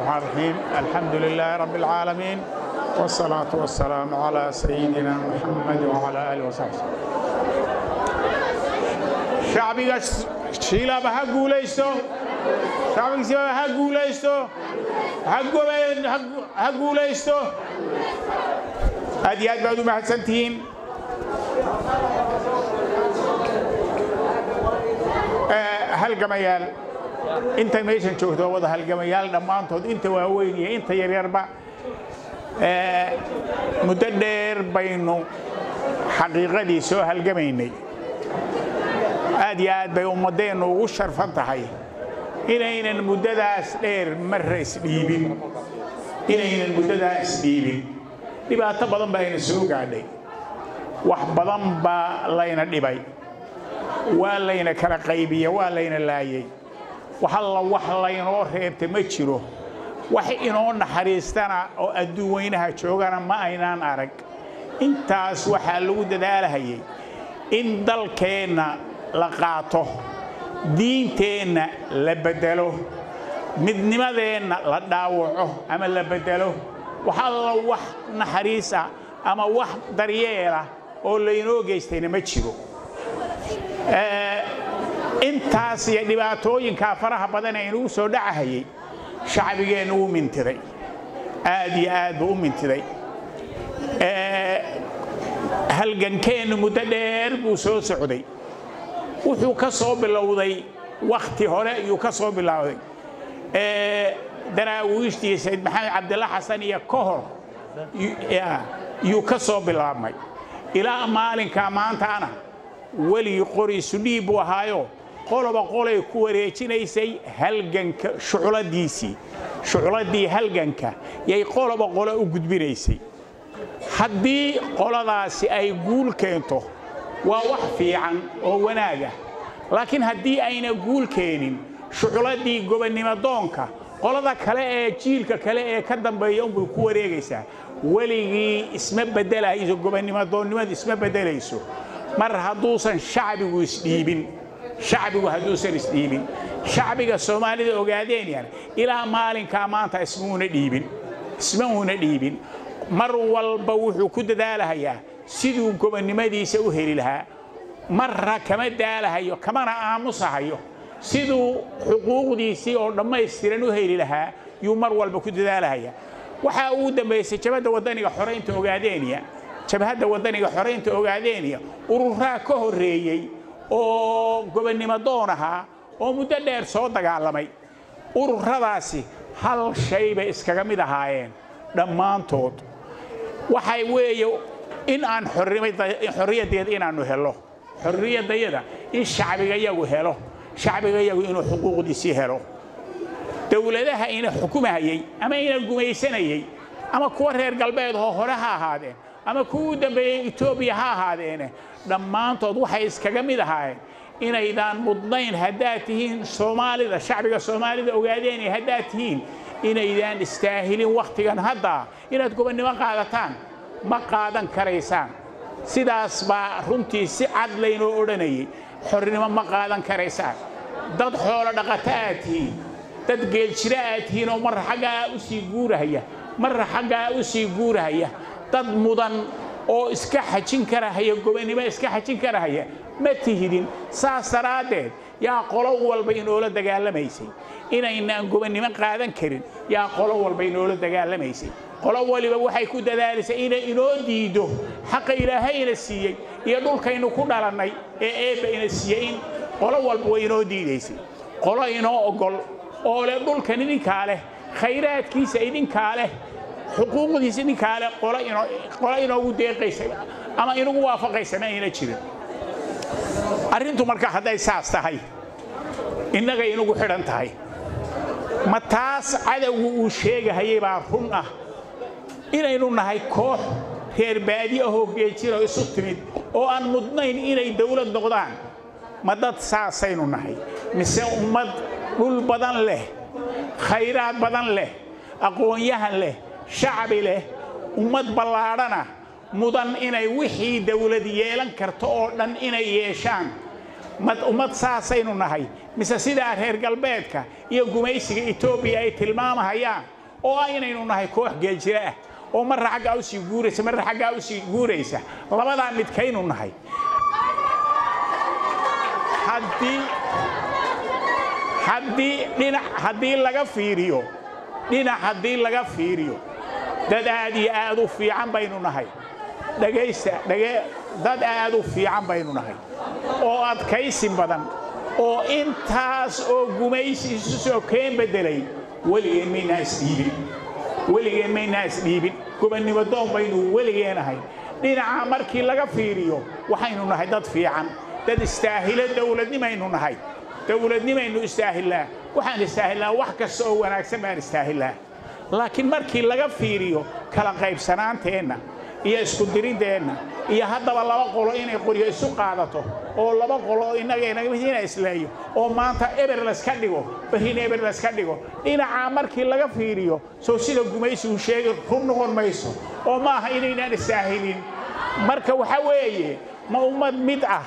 الرحمن الرحيم الحمد لله رب العالمين والصلاة والسلام على سيدنا محمد وعلى آله وصحبه شعبي شيلا بها قوليستو شعبي سيبا بها قوليستو ha guulaysto aad iyo aad baad u mahadsantihiin halgamayaal inta meeshan joogto waa wada halgamayaal dhammaantood inta waaweyn iyo inta yaryarba muddo dheer baynu xaqiiqadii soo halgamaynay aad iyo aad bay ummaddeennu ugu sharfan tahay inaynan muddadaas dheer marra isdhiibin inaynan muddadaa isdhiibin dhibaato badan baa ayna soo gaadhay wax badan baa layna dhibay waa layna kala qaybiya waa layna laayay wax alla wax laynoo reebta ma jiro wax inoo naxariistana oo adduun weynaha joogana ma aynaan arag intaas waxaa lagu dadaalahayay in dalkeenna la qaato diinteenna la beddelo midnimadeenna la dhaawaco ama la beddelo wax alla wax naxariis ah ama wax daryeela oo laynoo geystayna ma jiro intaas iyo dhibaatooyinkaa faraha badan ee inugu soo dhacahayay shacbigeennu wuu mintiday aad iyo aad buu u mintiday halgankeennu muddo dheer buu soo socday wuxuu ka soo bilowday wakhti hore ayuu ka soo bilowday daraawiishtii sayd maxamed cabdilla xasan iyo ka hor yuu ka soo bilaabmay ilaa maalinkaa maantaana weligii qori sudhiib buu ahaayo qoloba qolay ku wareejinaysay halganka shucladiisii shucladii halganka yay qoloba qolo u gudbinaysay haddii qoladaasi ay guul keento waa wax fiican oo wanaaga laakiin haddii ayna guul keenin shucladii gobonnimo doonka qolada kale ee jiilka kale ee ka dambeeya unbay ku wareegaysaa weligii isma beddelayso gobonnimo doonnimadu isma beddelayso mar hadduusan shacbigu isdhiibin shacbigu hadduusan isdhiibin shacbiga soomaalida ogaadeenyan ilaa maalinkaa maanta ismuuna dhiibin isma uuna dhiibin mar walba wuxuu ku dadaalahayaa siduu gobonnimadiisa u heli lahaa marra kama daalahayo kamana aamusahayo siduu xuquuqdiisii oo dhammaystiran u heli lahaa yuu mar walba ku dadaalahaya waxaa ugu dambaysay jabadda waddaniga xoraynta ogaadeeniya jabhadda waddaniga xoraynta ogaadeeniya ururaa ka horreeyey oo gobonnimo doon ahaa oo muddo dheer soo dagaalamay ururadaasi hal shay bay iskaga mid ahaayeen dhammaantood waxay weeye in aan xorriyaddeeda inaannu helo xorriyaddayada in shacbiga yagu helo shacbiga yagu inuu xuquuqdiisii helo dowladaha ina xukumahayey ama ina gumaysanayey ama kuwa reer galbeed oo hore ha ahaadeen ama kuwa u dambeeyey etoobiya ha ahaadeene dhammaantood waxay iskaga mid ahaayeen inaydaan mudnayn haddaad tihiin soomaalida shacbiga soomaalida ogaadeen haddaad tihiin inaydaan istaahilin wakhtigan haddaa inaad gobonnimo qaadataan ma qaadan karaysaan sidaas baa runtii si cad laynoo odhanayay xornimo ma qaadan karaysaan dad xoolo dhaqato aad tihiin dad geeljiro aad tihiin oo marra xaggaa u sii guurahaya marra xaggaa u sii guurahaya dad mudan oo iska xajin karahaya gobonnimo iska xajin karahaya ma tihidin saas daraaddeed yaa qolo walba inoola dagaalamaysay inaynaan gobonnimo qaadan karin yaa qolo walba inoola dagaalamaysay qolo waliba waxay ku dadaalisay inay inoo diiddo xaqa ilaahayna siiyey iyo dhulkaynu ku dhalannay ee eebba ina siiyey in qolo walba way inoo diidaysay qolo inoo oggol oo leh dhulkan idinkaa leh khayraadkiisa idinkaa leh xuquuqdiisa idinkaa leh qolo inoogu deeqaysa ama inagu waafaqaysa ma ayna jirin arrintu marka hadday saas tahay innaga inagu xidhan tahay ma taas cadowgu uu sheegahayay baa run ah inaynu nahay koox reer baadi ahoo geejiro isu timid oo aan mudnayn inay dawlad noqdaan ma dad saasaynu nahay mise ummad dhul badan leh khayraad badan leh aqoon-yahan leh shacbi leh ummad ballaadhana mudan inay wixii dawlad yeelan karto oo dhan inay yeeshaan ummad saasaynu nahay mise sidaa reer galbeedka iyo gumaysiga etoobiya ay tilmaamahayaan oo aynaynu nahay koox geeljira ah oo marra xaggaa u sii guuraysa marra xaggaa u sii guuraysa labadaa midkaynu nahay haddii haddii dhinac haddii laga fiiriyo dhinac haddii laga fiiriyo dad aad iyo aad u fiican baynu nahay dhegaysta dhage dad aad u fiican baynu nahay oo adkaysi badan oo intaas oo gumaysi isu soo keen beddelay weligeen maynaa isdhiibin weligeen maynaa isdhiibin gobannimo doon baynu weligeen ahay dhinaca markii laga fiiriyo waxaynu nahay dad fiican dad istaahilo dawladnimaynu nahay dawladnimaynu istaahillaa waxaan istaahillaa wax kasta oo wanaagsan baan istaahillaa laakiin markii laga fiiriyo kala qaybsanaanteenna iyo iskudirinteenna iyo haddaba laba qolo inay qoryo isu qaadato oo laba qolo innagana isleeyo oo maanta eber layska dhigo berrina eber layska dhigo dhinacaa markii laga fiiriyo soo sida gumaysigu sheegi run noqon mayso oo ma aha inaynaan istaahilin marka waxa weeye ma ummad mid ah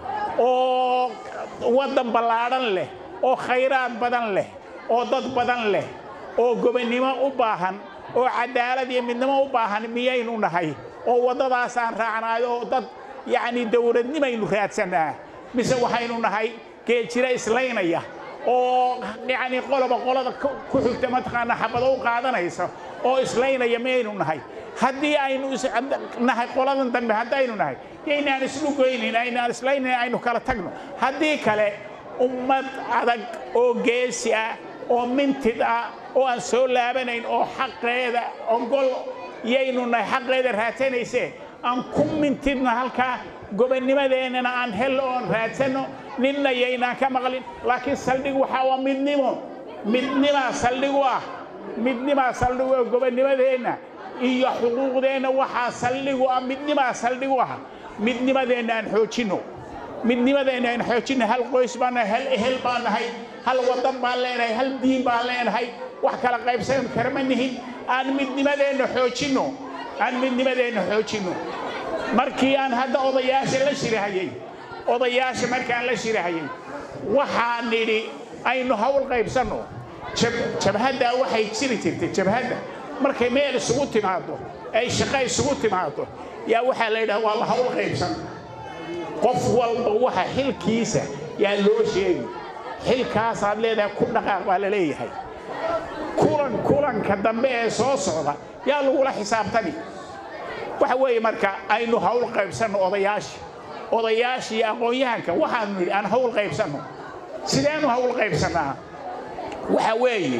oo waddan ballaadhan leh oo khayraad badan leh oo dad badan leh oo gobonnimo u baahan oo cadaalad iyo midnimo u baahan miyaynu nahay oo waddadaasaan raacnaayo oo dad yacni dawladnimaynu raadsannaa mise waxaynu nahay geeljiro islaynaya oo yacni qoloba qolada ku xigta mataqaanaa xabado u qaadanaysa oo islaynaya miyaynu nahay haddii aynu nahay qoladan dambe haddaynu nahay yaynaan islugoynin aynaan islaynayn aynu kala tagno haddii kale ummad adag oo geesi ah oo mintid ah oo aan soo laabanayn oo xaqeeda ogol yaynu nahay xaqeeda raadsanaysee aan ku mintidno halkaa gobannimadeennana aan hello oon raadsanno ninna yaynaan ka maqlin laakiin saldhig waxaa waa midnimo midnimaa saldhigu ah midnimaa saldhigu ah gobannimadeenna iyo xuquuqdeenna waxaa saldhigu ah midnimaa saldhigu ah midnimadeenna aan xoojinno midnimadeenna aan xoojinno hal qoys baan nahay hal ehel baan nahay hal waddan baan leenahay hal diin baan leenahay wax kala qaybsan karama nihin aan midnimadeenna xoojinno aan midnimadeenna xoojinno markii aan hadda odayaasha la shirahayey odayaasha markaan la shirahayey waxaan nidhi aynu hawl qaybsanno jabhaddaa waxay jiri jirtay jabhadda markay meel isugu timaado ay shaqo isugu timaado yaa waxaa la yidhaha waa la hawl qaybsan qof walba waxa xilkiisa yaa loo sheegi xilkaasaad leedahay ku dhaqaaq baa la leeyahay kulan kulanka dambe ee soo socda yaa lagula xisaabtani waxa weeye marka aynu hawl qaybsanno odayaasha odayaashii aqoon-yahanka waxaanu nidhi aan hawl qaybsanno sideenu hawl qaybsannaa waxa weeye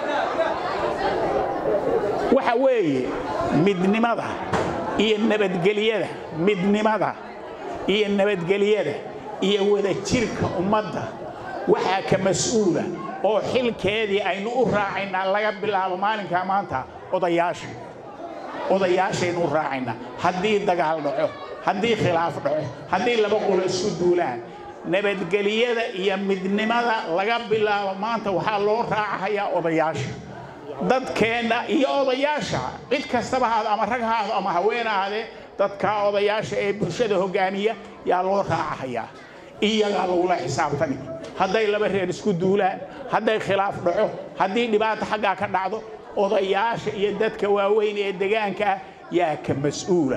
waxa weeye midnimada iyo nabadgelyada midnimada iyo nabadgelyada iyo wadajirka ummadda waxaa ka mas-uula oo xilkeedii aynu u raacaynaa laga bilaabo maalinkaa maanta odayaasha odayaashaynu u raacaynaa haddii dagaal dhaco haddii khilaaf dhaco haddii laba qolo isku duulaan nabadgelyada iyo midnimada laga bilaabo maanta waxaa loo raacahayaa odayaasha dadkeenna iyo odayaasha cid kastaba haado ama rag haado ama haween ahaadee dadkaa odayaasha ee bulshada hoggaamiya yaa loo raacahayaa iyagaa lagula xisaabtami hadday laba reer isku duulaan hadday khilaaf dhaco haddii dhibaata xaggaa ka dhacdo odayaasha iyo dadka waaweyn ee degaanka ah yaa ka mas-uula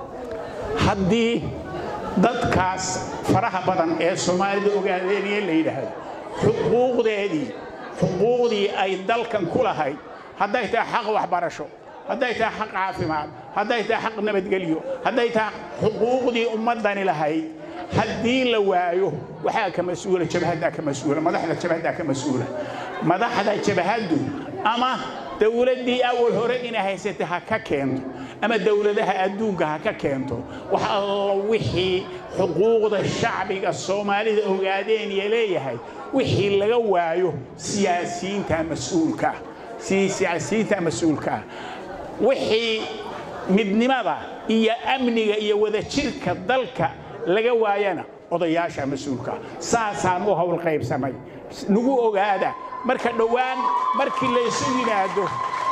haddii dadkaas faraha badan ee soomaalida ogaadeeniye la yidhaahdo xuquuqdeedii xuquuqdii ay dalkan ku lahayd hadday tahay xaq waxbarasho hadday tahay xaq caafimaad hadday tahay xaq nabadgelyo hadday tahay xuquuqdii ummaddani lahayd haddii la waayo waxaa ka mas-uula jabhaddaa ka mas-uula madaxda jabhaddaa ka mas-uula madaxda jabhaddu ama dawladdii awal hore inay haysatay ha ka keento ama dawladaha adduunka ha ka keento wax allo wixii xuquuqda shacbiga soomaalida ogaadeen iyo leeyahay wixii laga waayo siyaasiyiinta mas-uulka ah siyaasiyiinta mas-uulka ah wixii midnimada iyo amniga iyo wadajirka dalka laga waayana odayaasha mas-uulka saasaan u hawl qaybsamay nagu ogaada marka dhowaan markii laysu yimaado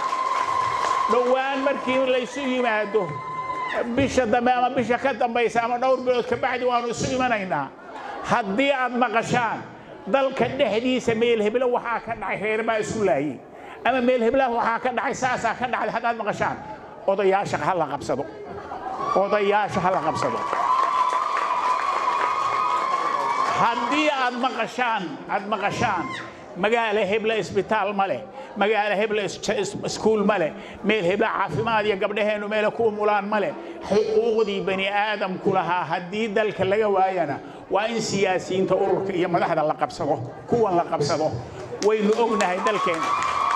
dhowaan markii laysu yimaado bisha dambe ama bisha ka dambaysa ama dhowr bilood ka bacdi waannu isu imanaynaa haddii aad maqashaan dalka dhexdiisa meel heblo waxaa ka dhacay reer baa isku laayey ama meel heblaha waxaa ka dhacay saasaa ka dhacday haddaad maqashaan odayaasha ha la qabsado odayaasha ha la qabsado haddii aad maqashaan aad maqashaan magaalo hebla isbitaal ma leh magaalo hebla iskuul ma leh meel hebla caafimaad iyo gabdhaheennu meele ku umulaan ma leh xuquuqdii bani aadamku lahaa haddii dalka laga waayana waa in siyaasiyiinta ururka iyo madaxda la qabsado kuwan la qabsado waynu ognahay dalkeena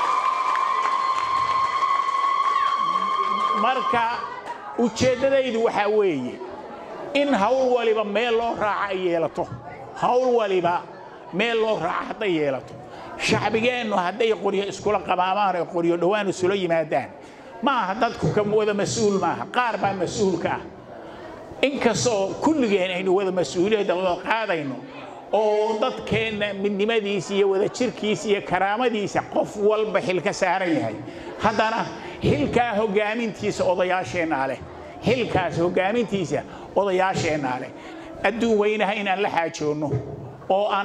marka ujeeddadaydu waxaa weeye in hawl waliba meel loo raaca ay yeelato hawl waliba meel loo raaca hadday yeelato shacbigeennu hadday qoryo iskula qabaamaan ay qoryo dhowaan isula yimaadaan ma aha dadku ka wada mas-uul maaha qaar baa mas-uulka ah inkastoo kulligeen aynu wada mas-uuliyadda wada qaadayno oo dadkeenna midnimadiisa iyo wadajirkiisa iyo karaamadiisa qof walba xil ka saaran yahay haddana xilkaa hoggaamintiisa odayaasheennaa leh xilkaas hoggaamintiisa odayaasheennaa leh adduun weynaha inaan la xaajoonno oo aan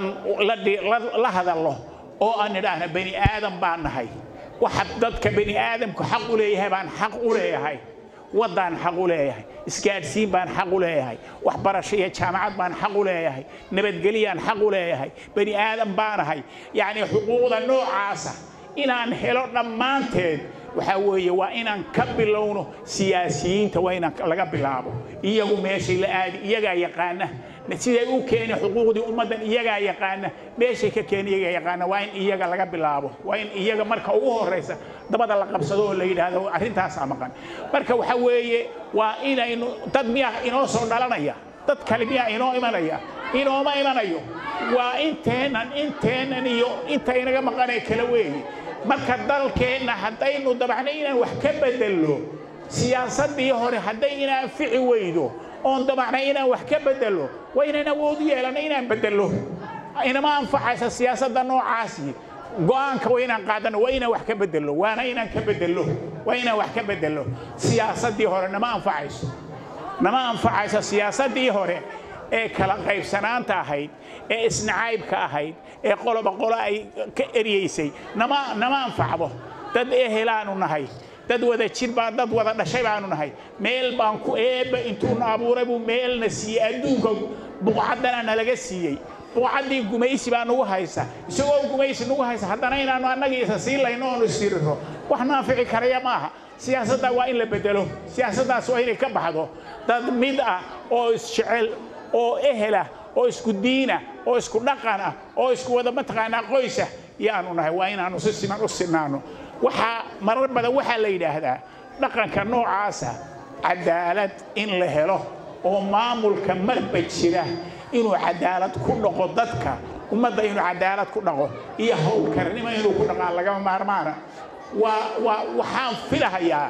la hadalno oo aan nidhaahna bani aadam baan nahay waxa dadka bani aadamku xaq u leeyahay baan xaq u leeyahay waddaan xaq u leeyahay isgaadhsiin baan xaq u leeyahay waxbarasho iyo jaamacad baan xaq u leeyahay nabadgelyaan xaq u leeyahay bani aadam baanahay yacni xuquuqda noocaasa inaan helo dhammaanteed waxaa weeye waa inaan ka bilowno siyaasiyiinta waa inaan laga bilaabo iyagu meeshay la aadi iyagaa yaqaana siday u keeni xuquuqdii ummaddan iyagaa yaqaana meeshay ka keeni iyagaa yaqaana waa in iyaga laga bilaabo waa in iyaga marka ugu horraysa dabada la qabsado oo la yidhaahdo arrintaasaa maqan marka waxaa weeye waa inaynu dad miyaa inoo soo dhalanaya dad kale miyaa inoo imanaya inooma imanayo waa inteennan inteennan iyo inta inaga maqanee kale weeye marka dalkeenna haddaynu dabacno inaan wax ka bedelno siyaasaddii hore hadday inaan fici weydo oon dabacna inaan wax ka bedelno waa inaan awood u yeelanno inaan bedelno inama anfacaysa siyaasadda noocaasi go'aanka waa inaan qaadanno waa inaan wax ka bedelno waana inaan ka bedelno waa inaan wax ka bedelno siyaasaddii hore nama anfacayso nama anfacayso siyaasaddii hore ee kala qaybsanaanta ahayd ee isnacaybka ahayd ee qoloba qolo ay ka eryeysay nama nama anfacdo dad ehelaanu nahay dad wada jir baan dad wada dhashay baanu nahay meel baan ku eebba intuuna abuuray buu meelna siiyey adduunka buqcaddana nalaga siiyey buqcaddii gumaysi baa nugu haysa isagoo gumaysi nugu haysa haddana inaannu annagii isa sii layno oonu isiriro wax naafici karaya maaha siyaasadda waa in la bedelo siyaasaddaas waa inay ka baxdo dad mid ah oo isjecel oo ehela oo isku diina oo isku dhaqan ah oo isku wada mataqaanaa qoysa yaanu nahay waa inaannu si siman u sinaanno waxaa marar badan waxaa la yidhaahdaa dhaqanka noocaasa cadaalad in la helo oo maamulka marba jira inuu cadaalad ku dhaqo dadka ummadda inuu cadaalad ku dhaqo iyo howlkarnimo inuu ku dhaqaa lagama maarmaana waa waa waxaan filahayaa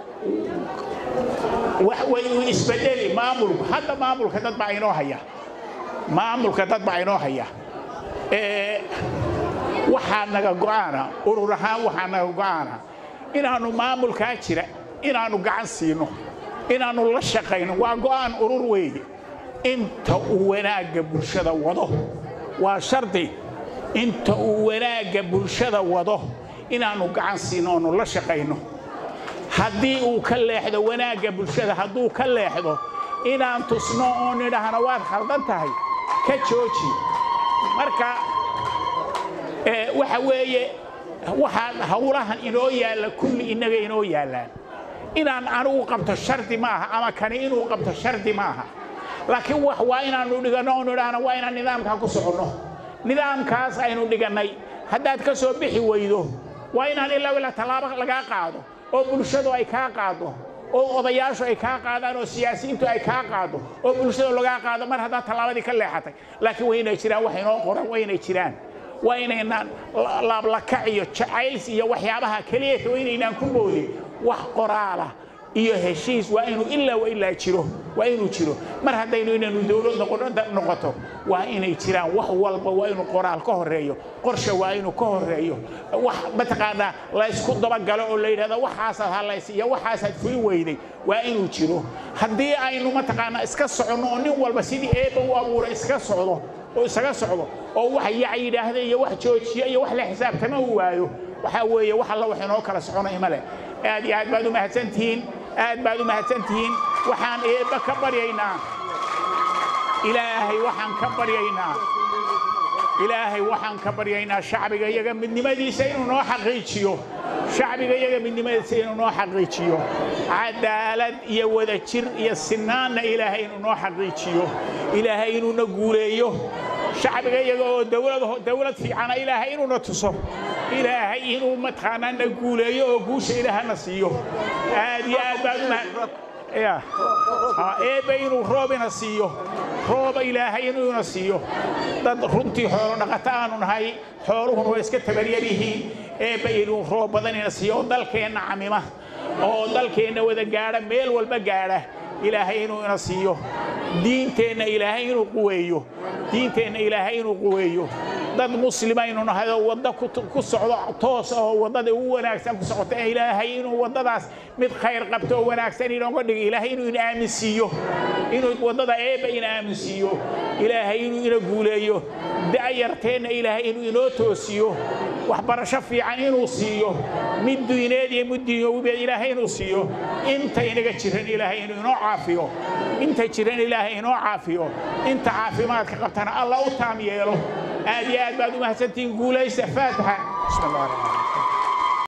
wayuu isbedeli maamulku hadda maamulka dad baa inoo haya maamulka dad baa inoo haya waxaa naga go'aana urur ahaan waxaa naga go'aana inaannu maamulkaa jira inaannu gacan siino inaannu la shaqayno waa go'aan urur weeye inta uu wanaagga bulshada wado waa shardi inta uu wanaagga bulshada wado inaannu gacan siino oonu la shaqayno haddii uu ka leexdo wanaagga bulshada hadduu ka leexdo inaan tusno oo nidhaahno waad khaldan tahay ka jooji marka waxa weeye waxaan hawlahan inoo yaalla kulli innaga inoo yaallaan inaan anugu qabto shardi maaha ama kani inuu qabto shardi maaha laakiin wax waa inaannu dhiganno oo nidhaahno waa inaan nidaamkaa ku soconno nidaamkaas aynu dhigannay haddaad ka soo bixi weydo waa inaan ilaa ilaa tallaabo lagaa qaado oo bulshadu ay kaa qaado oo odayaashu ay kaa qaadaan oo siyaasiyiintu ay kaa qaado oo bulshada lagaa qaado mar haddaad tallaabadii ka leexatay laakiin waa inay jiraan wax inoo qoran waa inay jiraan waa inaynaan laablakac iyo jacayls iyo waxyaabaha keliyata waa inaynaan ku moodin wax qoraalah iyo heshiis waa inuu ilaa wa ilaa jiro waa inuu jiro mar haddaynu inaynu dowlad noqoto waa inay jiraan wax walba waa inuu qoraal ka horeeyo qorshe waa inuu ka horeeyo wax mataqaanaa laysku dabagalo oo la yidhahdo waxaasaad hadlaysa iyo waxaasaad fulin weyday waa inuu jiro haddii aynu mataqaanaa iska soconno oo nin walba sidii eebba u abuuray iska socdo oo isaga socdo oo wax yac yidhaahda iyo wax joojiya iyo wax la xisaabtama u waayo waxaa weeye wax alla wax inoo kala soconaya male aad iyo aad baad u mahadsantihiin aad baad u mahadsantihiin waxaan eebba ka baryaynaa ilaahay waxaan ka baryaynaa ilaahay waxaan ka baryaynaa shacbiga iyaga midnimadiisa inuu noo xaqiijiyo shacbiga iyaga midnimadiisa inuu noo xaqiijiyo cadaalad iyo wadajir iyo sinaanna ilaahay inuu noo xaqiijiyo ilaahay inuuna guuleeyo shacbiga iyaga oo dawlad fiicana ilaahay inuuna tuso ilaahay inuu mataqaanaa na guuleeyo oo guusha ilaahana siiyo aad iyo aad baad eebbe inuu roobina siiyo rooba ilaahay inuuna siiyo dad runtii xoolo dhaqato aanu nahay xooluhuna waa iska tabaryar yihiin eebbe inuu roob badanina siiyo oo dalkeenna camima oo dalkeenna wada gaadha meel walba gaadha ilaahay inuu ina siiyo diinteenna ilaahay inuu quweeyo diinteenna ilaahay inuu quweeyo dad muslimaynu nahay oo wadda ku socdo toos oo waddada ugu wanaagsan ku socota ilaahay inuu waddadaas mid khayr qabto oo wanaagsan inooga dhigo ilaahay inuu ina aaminsiiyo inuu waddada eebba ina aaminsiiyo ilaahay inuu ina guuleeyo da'yarteenna ilaahay inuu inoo toosiyo waxbarasho fiican inuu siiyo mid diineed iyo mid diinyowibeed ilaahay inuu siiyo inta inaga jiran ilaahay inuu inoo caafiyo inta jiran ilaahay inoo caafiyo inta caafimaadka qabtana alla u taam yeelo aad iyo aad baad u mahadsantihiin guulaysta faataxa bismi allah raxmaan